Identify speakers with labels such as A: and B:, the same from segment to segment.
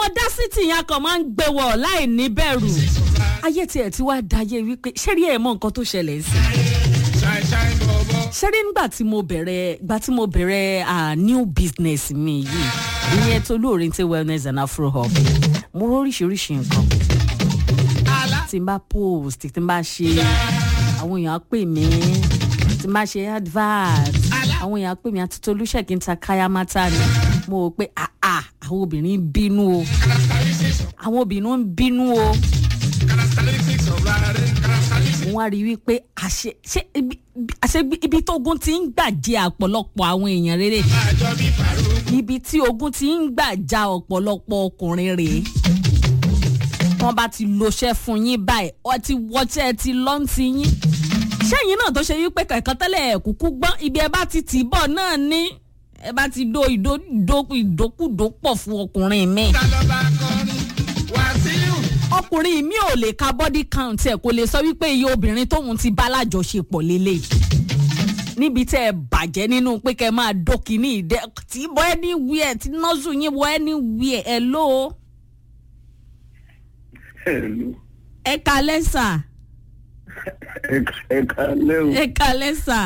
A: ọdásítì yẹn kan máa ń gbé wọ̀ láì ní bẹ̀rù ayé tiẹ̀ tí wàá dayé wípé ṣẹ́rí ẹ̀ mọ nǹkan tó ṣẹlẹ̀ sí ṣẹ́rí nígbà tí mo bẹ̀rẹ̀ gbà tí mo bẹ̀rẹ̀ ah, new business mi yìí ìyẹn tó lóorin tí wellness and afro hub mo róríṣiríṣi nǹkan tí n bá post tí n bá ṣe àwọn èèyàn á pè mí tí n bá ṣe advert àwọn èèyàn á pè mí àti tolúṣẹ̀kí ń ta káyámátá ni mo rò pé àà àwọn obìnrin ń bínú o àwọn obìnrin ń bínú o mo wá rí i wípé àṣẹ ṣé ibi- àṣẹ ibi- ibi tó ogun ti ń gbà jẹ ọ̀pọ̀lọpọ̀ àwọn èèyàn rere ibi tí ogun ti ń gbà já ọ̀pọ̀lọpọ̀ ọkùnrin rèé wọ́n bá ti loṣẹ́ fún yín báyìí ọ ti wọṣẹ́ ti lọ́ǹtì yín ṣẹ́yìn náà tó ṣe wípé kẹ̀kọ́ tẹ́lẹ̀ ẹ̀ kúkú gbọ́n ibi ẹ bá ti tì í bọ̀ náà ní ẹ bá ti do ìdó ìdó ìdókùdó pọ̀ fún ọkùnrin mi ọkùnrin mi ò lè ka body count ẹ kò lè sọ wípé iye obìnrin tóun ti bá lájọṣepọ̀ lélẹ̀ níbi tẹ́ ẹ bàjẹ́ nínú pé kẹ́ ẹ máa dókì ní ìdẹ tí bọ́ ẹni wí ẹ tí nọ́ọ̀sù yín bọ́ ẹni wí ẹ ẹ ló
B: Hello.
A: ẹ kalẹ́ sà
B: ẹ kalẹ́ o
A: ẹ kalẹ́ sà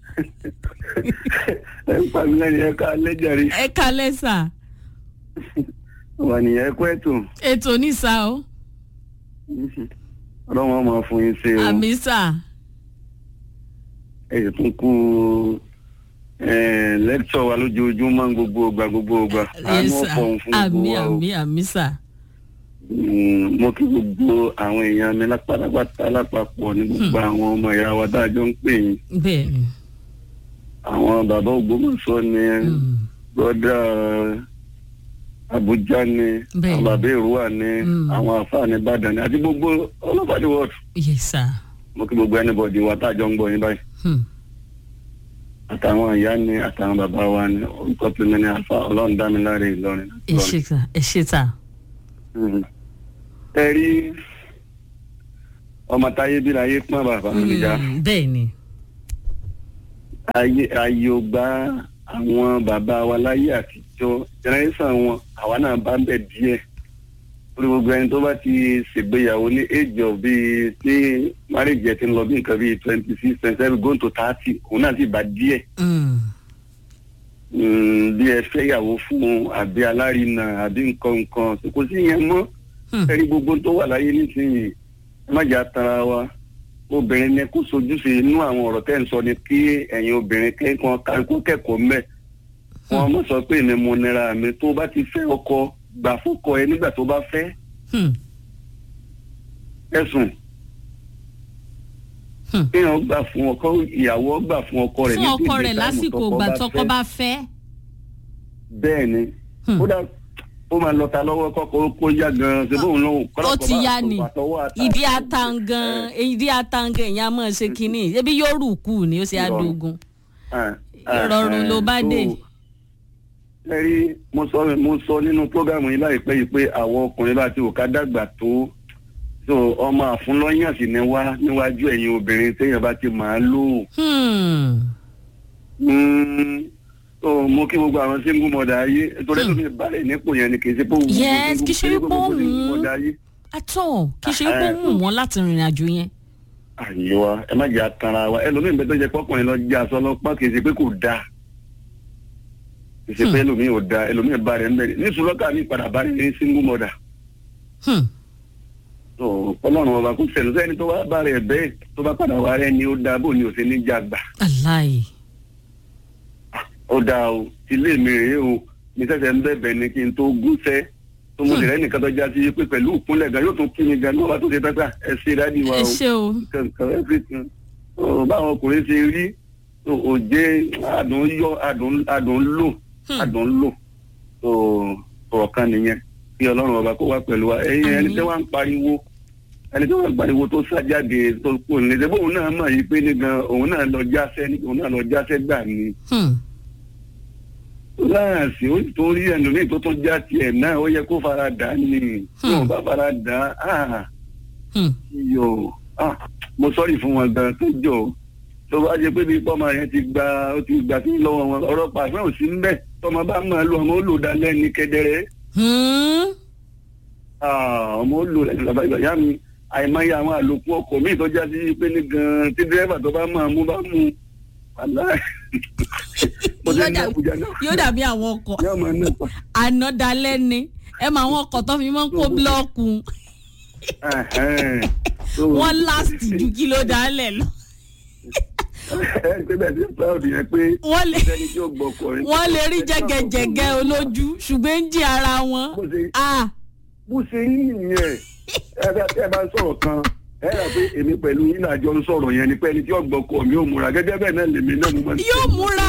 B: ẹ ń pa mí lẹ́yìn ẹ kalẹ́ jàre
A: ẹ kalẹ́ sà
B: wà nìyẹn ẹ kú ẹ̀tọ́
A: ètò ní sà o
B: ọlọ́run ọmọ fún yín ṣe o
A: àmì sà
B: ẹ sì tún kú lẹ́kítọ̀ wa lójoojúmọ́ gbogbo ọgbà gbogbo ọgbà àánú
A: Yes, sir.
B: ọ̀pọ̀ òun fún
A: àmì
B: gbogbo wa o
A: àmì àmì sà
B: Mm, mo kí gbogbo àwọn èèyàn mi lápátápátá lápapọ̀ ní gbogbo àwọn ọmọ ìyá wa dájọ́ ń pè yín
A: bẹ́ẹ̀ ni
B: àwọn bàbá Ògbómọ̀ṣọ́ ni
A: Mm.
B: brọ́dà Abuja ni
A: Bẹ́ẹ̀.
B: àwọn bàbá Èrúwà ni
A: Mm.
B: àwọn àfáà ní Ìbàdàn ni àti gbogbo ọlọ́pàá ní wọ́ọ̀dù
A: yes sà
B: mo kí gbogbo anybody wa tájọ́ ń gbọ́ yín báyìí
A: Hmm.
B: àtàwọn ìyá ni àtàwọn bàbá wa ni orúkọ tó ní ní àfa Ọlọ́run dá mi láre Ìlọrin.
A: ẹ ṣe sà ẹ ṣe sà
B: Mhm. ẹ rí ọmọ táyé bí láyé pọ́n bàbá mi já
A: Mm, bẹ́ẹ̀ ni
B: ayé ayé ò gba àwọn bàbá wa láyé àtijọ́ jẹnẹrẹsàn wọn àwa náà bá ń bẹ díẹ̀ lórí gbogbo ẹni tó bá ti ṣègbéyàwó ní age of bíi tí marriage ẹ ti ń lọ bí nǹkan bíi twenty six twenty seven going to thirty òun náà sì bá díẹ̀
A: Mm.
B: Mm, bí ẹ fẹ́yàwó fún àbí alárinà àbí nǹkan nǹkan kò sí yẹn mọ́
A: Hmm.
B: ẹ̀rí gbogbo tó wà láyé nísìnyí ẹ má jà tara wa obìnrin ni kó sojúṣe inú àwọn ọ̀rọ̀ tẹ́ ń sọ ni kí ẹ̀yin obìnrin kẹ́kọ̀ọ́ kó kẹ́kọ̀ọ́ mẹ́ wọn mọ̀ sọ pé èmi mo nira mi tó bá ti fẹ́ ọkọ gbà fọ́kọ ẹ nígbà tó bá fẹ́
A: Hmm.
B: ẹ̀sùn
A: Hmm.
B: kéèyàn gbà fún ọkọ ìyàwó gbà fún ọkọ rẹ̀
A: fún
B: ní
A: ọkọ
B: dédé
A: rẹ̀
B: táìmù
A: lásìkò
B: tọkọ
A: ìgbà
B: bá
A: tọkọ
B: fẹ́.
A: bá fẹ́.
B: bẹ́ẹ̀ ni
A: Hmm.
B: kódà ó máa lọ ta lọ́wọ́ kọ́kọ́ kó yá gan-an ṣe bóun lóhùn
A: ó ti yá ni ìdí atangan ìdí atangan èèyàn máa ṣe kínní ebi yóò rù kù ni ó ṣe
B: Ìrọ̀rùn.
A: adogun ìrọ̀rùn ló bá dé.
B: ẹ rí mo sọ mo sọ nínú prógámù yìí láìpẹ́ yìí pé àwọn ọkùnrin bá ti wò ká dàgbà tó so ọmọ àfúnlọ́yàn sì ni wá níwájú ẹ̀yin obìnrin téèyàn bá ti máa lò
A: Hmm.
B: Mm, so mo kí gbogbo àwọn single mother ayé torí
A: Hmm.
B: ẹlòmíì balẹ̀ nípò yẹn ni kì í ṣe pé òun
A: Yes, kì í ṣe
B: kì í
A: pé
B: gbogbo
A: òun-
B: single mother ayé.
A: atọ́ kì í ṣe pé ó wù wọ́n láti rìnrìn àjò yẹn.
B: àyíwá ẹ má jẹ́ àtàrà wa ẹlòmíì bẹ́ẹ̀ tó jẹ́ pọ́kùnrin lọ jẹ́ aṣọ ọlọ́pàá kì í ṣe pé kò dáa kì í ṣe pé
A: Hmm.
B: ẹlòmíì ò dáa ẹlòmíì bá rẹ̀ ń bẹ̀rẹ̀ ní sùlọ́kà mi padà bá rẹ̀ ní single mother
A: Hmm.
B: tó ọlọ́run ọba kò sẹ̀lú sẹ́ni tó wá bá rẹ̀ bẹ́ẹ̀ tó bá padà wá rẹ̀ ni ó dáa bó ni ò ṣe ní jàgbà
A: aláì.
B: ó dáa o ilé mi rèé o mi sẹ́sẹ̀ ń bẹ̀bẹ̀ ni kí n tó gúnṣẹ́ tó mo sì rẹ́ nìkan tó já sí pé pẹ̀lú ìkúnlẹ̀ gan yóò tún kí mi gan ní ọba tó ṣe pẹ́pẹ́ ẹ ṣe dádì wa
A: ẹ
B: o
A: ṣe o.
B: kankan everything so báwọn ọkùnrin ṣe rí so òjé adùn yọ adùn adùn lò
A: Hmm.
B: adùn lò so ọ̀rọ̀ kan nìyẹn kí ọlọ́run ọba kó wá pẹ̀lú wa ẹ̀yin ẹni
A: Àmín.
B: tí wọ́n ń pariwo ẹni tí wọ́n ń pariwo tó sájáde tó kù ní ṣe bóun náà mọ̀ yìí pé ní gan òun náà lọ jáṣẹ́ ní òun náà lọ jáṣẹ́ gbà ní
A: Hmm.
B: láàsì ó tó rí ẹlòmíì tó tún já tiẹ̀ náà ó yẹ kó fara dà á ní tí
A: Hmm.
B: òun bá fara dà á
A: Hmm.
B: yọ ah mo sọrí fún wọn gan tó jọ tó bá jẹ pé bí pọ́mọ yẹn ti gba ó ti gbà sí lọ́wọ́ wọn ọ̀rọ̀ pàṣẹ ò sí mbẹ́ tọmọ bá máa lo ọmọ ó lò dalẹ́ ní kedere
A: Hmm.
B: Ah, ọmọ ó lò lẹ́yìn bàbá ìgbà yá mi àìmọye àwọn àlòkù ọkọ̀ míì tó já sí pé ní gan tí dírẹ́fà tó bá máa mú bá mú wàlá mo ti
A: Yóò
B: ní
A: dà-
B: àbújá náà
A: yóò dàbí àwọn ọkọ̀
B: yóò máa ná pa.
A: ànádalẹ́ ni ẹ mọ àwọn ọkọ̀ tó fi mọ́ kó búlọ́ọ̀kù
B: Ẹ̀hẹ́n. So,
A: wọ́n láàsì ju kí ló dálẹ̀ lọ
B: ẹ ẹ pé bẹ́ẹ̀ ti proud yẹn pé
A: wọ́n lè
B: sẹ́ni tí ó gbọ́kọ̀
A: wọ́n lè rí jẹ́gẹ́jẹ́gẹ́ olójú ṣùgbọ́n ń jí ara wọn
B: bó ṣe
A: ah
B: bó ṣe rí nìyẹn ẹ bá ẹ bá ń sọ̀rọ̀ kan ẹ rà pé èmi pẹ̀lú yín náà jọ ń sọ̀rọ̀ yẹn ni pé ẹni tí ó gbọ́kọ̀ mi ò múra gẹ́gẹ́ bẹ́ẹ̀ náà lèmi náà mo máa ń
A: yóò múra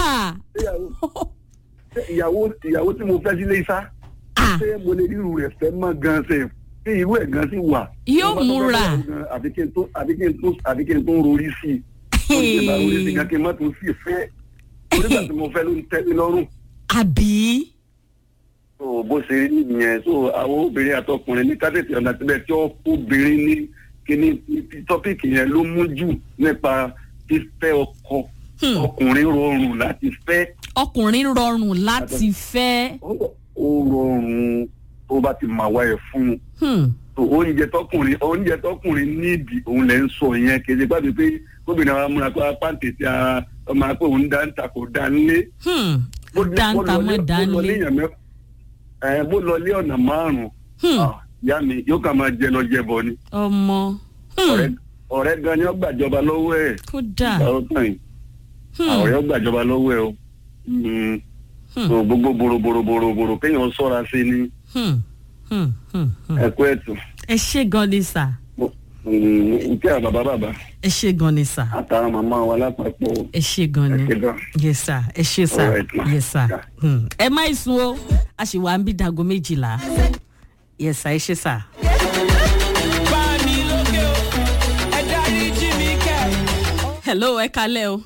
B: Ṣé ìyàwó ìyàwó tí mo fẹ́ sílé sá
A: ah
B: ṣé mo lè rírù rẹ̀ fẹ́ mọ́ gan ṣe ṣé irú ẹ̀ gan sì wà.
A: Yóò
B: Mo bá tó
A: múra.
B: fẹ́ fẹ́ gan, àbí kí n tó àbí kí n tó àbí kí n tó rorí sí i. ó ti bá rorí sí i gan kí n má tó sí ìfẹ́. onígbà tí mo fẹ́ ló ń tẹ́ mi lọ́rùn.
A: àbí
B: so bó ṣe rí nìyẹn so àwọn obìnrin àtọkùnrin ní kátẹ́tì ọ̀nà síbẹ̀ tí ó obìnrin ní kíní tọ́pìkì yẹn ló mú jù nípa fífẹ́ ọkọ
A: Hmm.
B: ọkùnrin rọrùn láti fẹ́
A: ọkùnrin rọrùn láti fẹ́
B: ó ó rọrùn tó bá ti mà wá ẹ̀ fún un
A: Hmm.
B: so oúnjẹ tọkùnrin oúnjẹ tọkùnrin nídìí òun lẹ ń sọ yẹn kéde gbàgbé pé gómìnà wa múra pé apá tètè ara ọmọ akpé òun dá ń ta kò dá ń lé.
A: Hmm.
B: Bó lé-
A: dáńtà
B: bó lọ
A: mọ́
B: lé- bó lọ
A: dánlé
B: léèyàn mẹ́- ẹ, bó lọ lé ọ̀nà márùn-ún
A: Hmm.
B: Ah, ìyá mi yóò kà máa jẹ lọ jẹ bọ ni
A: ọmọ Hmm.
B: ọ̀rẹ́ ọ̀rẹ́ gan ni ó gbàjọba lọ́wọ́ ẹ̀
A: kódà
B: ìgbà ó tàn yìí
A: Hmm.
B: ọ̀rẹ́ ó gbàjọba lọ́wọ́ ẹ̀ o Mm.
A: Hmm.
B: so gbogbo boroboroboro kéèyàn ṣọ́ra sí ni
A: Hmm. Hmm. Hmm. Hmm.
B: ẹ̀kọ́ ẹ̀tù
A: ẹ ṣé gan ni sà
B: nkẹ́ àwọn bàbá bàbá
A: ẹ ṣé gan ni sà
B: àtàwọn màmá wa lápapọ̀
A: ẹ ṣé gan ni
B: ẹ̀kẹ́ gan.
A: yes sir ẹ ṣé sà
B: Alright, ma.
A: yes sir
B: Yeah.
A: Hmm. ẹ má ì sùn o a sì wà ń bí dago méjìlá yes sir ẹ ṣé sà.
C: bá mi lókè o ẹ dárí jì mí kẹ́.
A: hello ẹ kalẹ́ o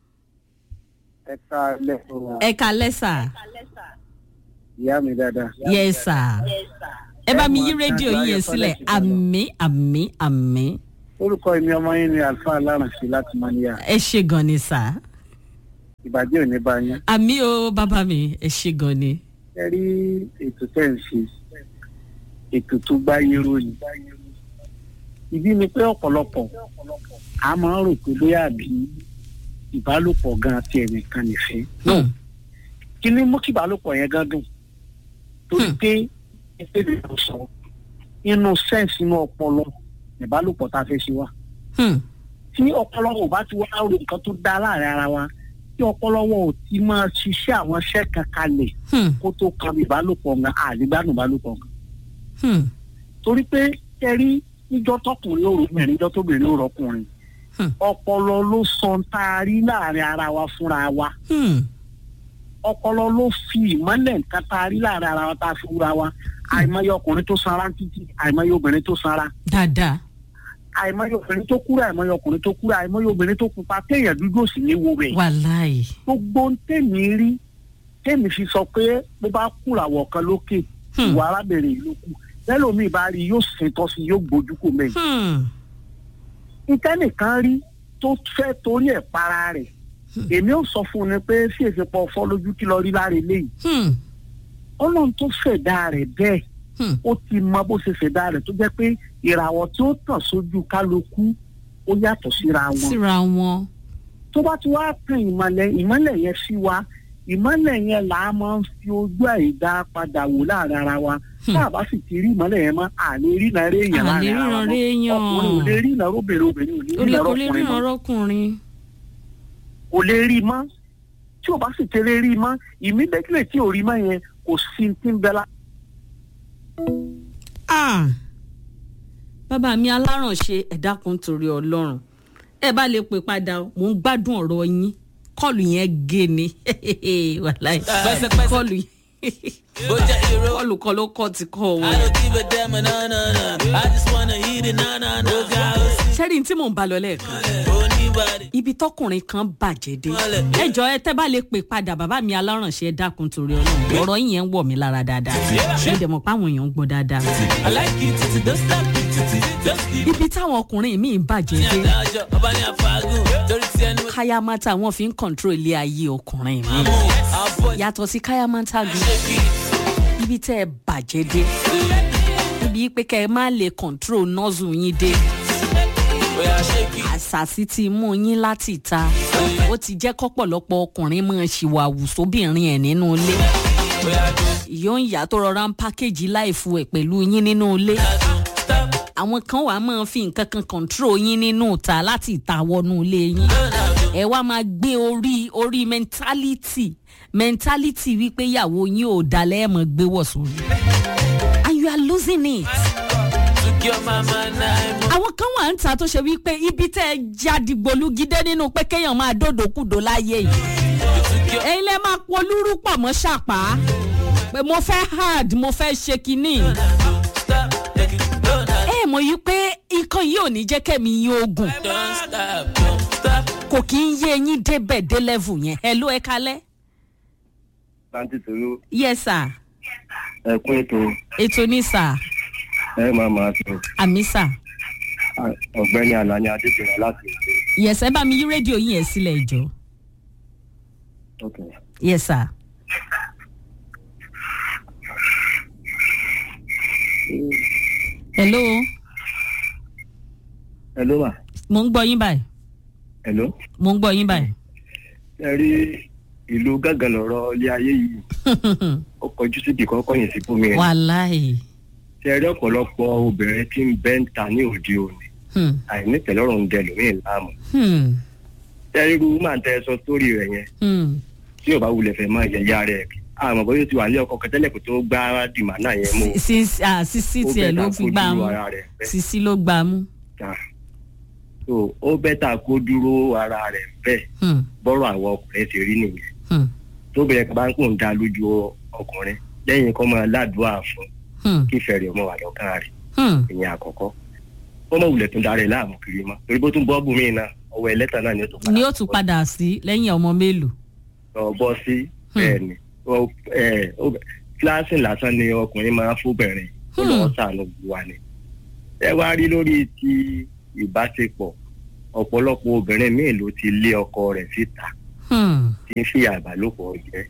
B: ẹ ká lẹ́sọ̀rọ̀
A: ẹ kalẹ́ sà
B: ìyá mi dáadáa.
A: yes sir ẹ bá mi yí rédíò yín yẹn sílẹ̀ àmì àmì àmì
B: orúkọ èmi ọmọ yín ni alfa alárànṣe láti mọ́níyà
A: ẹ ṣé gan ni sà
B: ìbàjẹ́ òní bá yín.
A: àmì o bàbá mi ẹ ṣé gan ni.
B: ẹ rí ètò tẹ́ ń ṣe ètò tó gbáyé ròyìn. ìdí ni pé ọ̀pọ̀lọpọ̀ a máa ń rò pé bóyá àbí ìbálòpọ̀ gan ti ẹnìkan nìfẹ́.
A: Hmm.
B: kí ni mú kí ìbálòpọ̀ yẹn gan dùn? torí
A: Hmm.
B: pé ẹgbẹ́ mi kò sọ inú sẹ́ǹsì inú ọpọlọ ìbálòpọ̀ tá a fẹ́ ṣe wá.
A: Hmm.
B: tí ọpọlọ wọn ò bá ti wá ro nǹkan tó dá láàrin ara wa tí ọpọlọ wọn ò ti máa ṣiṣẹ́ àwọn iṣẹ́ kan kalẹ̀
A: Hmm.
B: kó tó kan ìbálòpọ̀ nǹkan àdìgbàdùn ìbálòpọ̀ nǹkan.
A: Hmm.
B: torí pé kẹrí níjọ́ tọkùnrin ó rọkùnrin níjọ́ tóbìnrin ó rọkùnrin
A: Hmm.
B: ọpọlọ ló sọ ń tá a rí láàrin ara wa fúnra wa
A: Hmm.
B: ọpọlọ ló fi ìmọ́lẹ̀ nǹkan tá a rí láàrin ara wa tá a fi wúra wa àìmọye ọkùnrin tó sanra títí àìmọye obìnrin tó sanra
A: dáadáa
B: àìmọye obìnrin tó kúrò àìmọye ọkùnrin tó kúrò àìmọye obìnrin tó pupa téèyàn dúdú òsì ní wo rẹ̀
A: wàláì
B: gbogbo ń tèmi rí tèmi fi sọ pé bó bá kúràwọ̀ kan lókè
A: Hmm.
B: ìwà arábìnrin yìí ló kù lẹ́lòmíì bá rí yóò ṣètọ́ sí yóò gbójú kò mẹ́yìn.
A: Hmm.
B: ìtẹ́nìkan rí tó fẹ́ torí ẹ̀ para rẹ̀ èmi ò sọ fún un ni pé sí èsèpọ̀ fọ́ lójú kí lọ rí lára eléyìí
A: Hmm.
B: ọlọ́run tó ṣẹ̀dá rẹ̀ bẹ́ẹ̀
A: Hmm.
B: ó ti mọ bó ṣe ṣẹ̀dá rẹ̀ tó jẹ́ pé ìràwọ̀ tí ó tàn sójú kálukú ó yàtọ̀ síra wọn
A: síra wọn
B: tó bá ti wá tan ìmọ̀lẹ̀ ìmọ̀lẹ̀ yẹn sí wa ìmọ̀lẹ̀ yẹn là á máa ń fi ojú àìdá padà wò láàrin ara wa
A: Hmm.
B: tá a bá sì ti rí ìmọ̀lẹ̀ yẹn mọ́ àlè rí náà rí èèyàn
A: àlè
B: láàrin ara wa
A: ríran réèyàn
B: ọkùnrin ò lè rí náà obìnrin obìnrin ò lè rí
A: olè
B: náà
A: kò lè
B: ọkùnrin
A: ríran
B: mọ́
A: ọrọkùnrin
B: kò lè rí mọ́ tí o bá sì tẹ́lẹ̀ rí mọ́ ìmídẹ́kílẹ̀ tí ò rí mọ́ yẹn kò sí ti ń bẹ la.
A: Ah. bàbá mi alárànṣe ẹ dákun torí ọlọ́run ẹ bá lè pè padà o, mò ń gbádùn ọ̀rọ̀ yín kọ́ọ̀lù yẹn gé ni wàláì
C: Pẹ́sẹ́pẹ́sẹ́.
A: kọ́ọ̀lù yẹn
C: bó jẹ́ irọ́.
A: kọ́ọ̀lù kan ló kọ́ ti kọ́
C: I
A: wọn.
C: don't give a damn, nah, nah, nah. I just wanna eat it, nah, nah, nah. Ó ga ó sì
A: sẹ́rí tí mò ń bá lọ lẹ́ẹ̀kan
C: oníbàdí.
A: ibi tọkùnrin kan bàjẹ́ dé ẹ jọ ẹ tẹ́ bá lè pè padà bàbá mi alárànṣe ẹ dákun torí ọlọ́run ọ̀rọ̀ yìí yẹn ń wọ̀ mí lára dáadáa ẹ dẹ̀ mọ̀ pé àwọn èèyàn ń gbọ́ dáadáa.
C: I like it, titi, don't stop it, titi, just keep
A: ibi táwọn ọkùnrin míì bàjẹ́
C: ní
A: dé
C: àdájọ́, ọba ní àfàgùn, torí tí ẹnu
A: káyámátà wọn fi ń kọ̀ǹtró ilé ayé ọkùnrin mi
C: mú, àbọ̀
A: yàtọ̀ sí káyámátà gan
C: ṣe kí.
A: ibi tẹ́ ẹ bàjẹ́ dé níbi pé kẹ́ ẹ má lè control nozzle yín dé
C: Oya shake it.
A: àṣàsí ti mú yín láti ta ó ti jẹ́ kọ́pọ̀lọpọ̀ ọkùnrin máa ṣìwàwù sóbìnrin ẹ̀ nínú ilé
C: Oya do.
A: ìyó ń yà tó rọra ń pákéjì láìfu ẹ̀ pẹ̀lú yín nínú ilé
C: Stop.
A: àwọn kan wàá máa fi nǹkan kan control yín nínú ìta láti ìta wọnú ilé yín ẹ wá máa gbé orí orí mentality mentality wípé ìyàwó yín ò dalẹ̀ ẹ̀ mọ̀ gbé wọ̀ sórí and you are losing it.
C: Took your mama nine
A: àwọn kan wà ń ta tó ṣe wípé ibi tẹ́ ẹ jáde gbolúgidé nínú pé kéèyàn máa dòdòkúdò láyé yìí
C: Took your
A: ẹ̀yin lẹ́ máa polúrú pọ̀ mọ́ ṣàpá pé mo fẹ́ hard mo fẹ́ ṣe kínní
C: stop. Take it. Don't stop.
A: ẹ mọ̀ yìí pé nǹkan yìí ò ní jẹ́ kẹ́mi yín ogun
C: Don't stop. Don't stop.
A: kò kí ń yé eyín débẹ̀ dé level yẹn ẹ ló ẹ kalẹ́.
B: láti tòró
A: yes sir
B: ẹkún ètò
A: ètò ní sir
B: ẹ máa máa tó
A: àmì sir
B: ọ̀gbẹ́ni alani adébẹrẹ láti èkó.
A: yes ẹ bá mi yí rédíò yín yẹn sílẹ̀ ìjọ
B: Okay.
A: yes sir. hello
B: hello ma
A: mo ń gbọ́ yín báyìí
B: hello.
A: mo ń gbọ́ yín báyìí.
B: ẹ rí ìlú gángan lọ̀rọ̀ ilé ayé yìí ó kọjú síbi kan kọ̀yìn sí fún mi rẹ̀.
A: wàláì
B: ṣe rí ọ̀pọ̀lọpọ̀ obìnrin tí ń bẹ́ ń ta ní òde òní
A: Hmm,
B: àìnítẹ̀lọ́rùn ń dẹ lómi láàmú.
A: hmm,
B: ṣe rí irú máa tẹ sọ sórí rẹ̀ yẹn
A: hmm.
B: tí ò bá wulẹ̀ fẹ́ máa yẹ̀yà rẹ̀ àmọ́ bóyá ó ti wà ní ọkọ̀ kẹtẹ́lẹ̀ kó tó gbá dìmá náà yẹn mú
A: Sí- sí- ah, sísí
B: ó
A: tiẹ̀
B: bẹ́ẹ̀
A: ló
B: ta
A: fi
B: kó
A: gbá
B: dúró
A: mú
B: ara rẹ̀ bẹ́ẹ̀.
A: sísí ló gbá mú.
B: ta so ó bẹ́tà kó dúró ara rẹ̀ bẹ́ẹ̀
A: Hmm,
B: bọ́rọ̀ àwọn ọkùnrin ti rí nìyẹn
A: hmm,
B: tóbìnrin kan bá ń kó ń da lójú ọkùnrin lẹ́yìn kọ́ máa ládùúà fún
A: hmm,
B: kí ìfẹ́ rẹ̀ ọmọ wà lọ́kàn rẹ̀
A: hmm.
B: ìyẹn àkọ́kọ́ wọ́n mọ̀ wulẹ̀ tún darẹ̀ láàmú kiri mọ́ torí bó tún bọ́ bùnmí náà ọwọ́ ẹlẹ́tà náà ni ó tún padà
A: ni ó tún padà sí lẹ́yìn ọmọ mélòó.
B: lọ bọ́ sí bẹ́ẹ̀ ni Ó- ẹ, ó- kíláàsì lásán ni ọkùnrin máa ń fóbìnrin ó lọ́ọ́ sànù wa ni ẹ wá rí lórí ti ìbáṣepọ̀ ọ̀pọ̀lọpọ̀ obìnrin míì ló ti lé ọkọ rẹ̀ síta
A: Hmm,
B: tí ń fi àbálòpọ̀ jẹ́.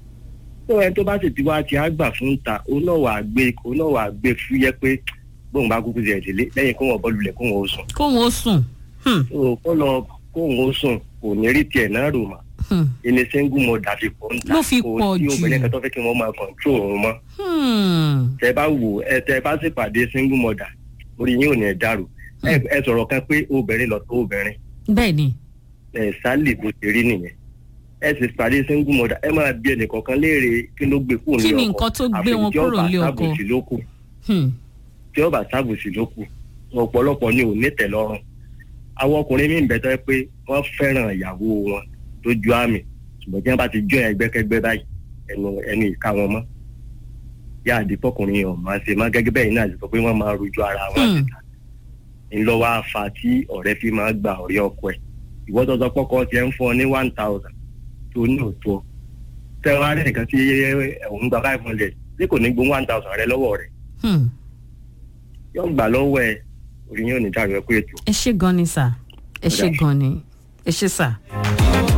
B: tó ẹni tó bá sì ti wá ti àgbà fún ta òun náà wàá gbé òun náà wàá gbé fúyẹ́ pé bóun bá kúkú jẹ̀ délé lẹ́yìn kó wọn bọ́ lulẹ̀ kó wọn ó sùn.
A: kóun ó sùn. Hmm,
B: tó kó lọ kó wọn ó sùn kò ní rí tiẹ̀ náà rò mà.
A: hmm,
B: ilé single mother fi pọ̀ ń ta
A: Ló fi
B: kò
A: pọ̀
B: sí
A: jù.
B: obìnrin kan tó fẹ́ kí wọ́n máa control òun mọ́.
A: hmm.
B: tẹ bá wò ẹ tẹ bá sì pàdé single mother orí yín ò ní ẹ dàrú ẹ ẹ sọ̀rọ̀ kan pé obìnrin lọ tó obìnrin
A: bẹ́ẹ̀ ni.
B: ẹ sálì bó ṣe rí nìyẹn ẹ sì pàdé single mother ẹ máa bí ẹnìkọ̀ọ̀kan léèrè kí ló gbé kúrò
A: Kí
B: ní
A: ni
B: ọkọ
A: nǹkan tó gbé wọn kúrò nílé ọkọ?
B: àfi tí ọba sábòsí ló kù
A: Hmm,
B: tí ọba sábòsí ló kù ọ̀pọ̀lọpọ̀ ni ò ní tẹ̀lọ́rùn àwọn ọkùnrin míì bẹ tó yẹ pé wọ́n fẹ́ràn ìyàwó wọn tó ju àmì ṣùgbọ́n tí wọ́n bá ti jọ ẹgbẹ́kẹ́gbẹ́ báyìí ẹnu ẹnu ìka wọn mọ́ yá àdìpọ̀kùnrin yẹn ò máa ṣe má gẹ́gẹ́ bẹ́ẹ̀ náà ti sọ pé wọ́n máa rojú ara wọn
A: Hmm.
B: síta ńlọ́wọ́ àfa tí ọ̀rẹ́ fi máa gba ọ̀rẹ́ ọkọ ẹ̀ ìwọ́ tọ́tọ́ pọ́kọ́ tiẹ̀ ń fún ọ ní one thousand tó ní òótọ́ tẹ́wọ́n á rẹ̀ nìkan tí òun gba five hundred tí kò ní gbó one thousand rẹ lọ́wọ́ rẹ̀
A: hmm.
B: yóò gbà lọ́wọ́ ẹ̀ orí yóò ní dàrú ẹ pé ètò.
A: ẹ ṣe gan ni sà ẹ ṣe
B: Ọ̀dà.
A: gan ni ẹ ṣe sà.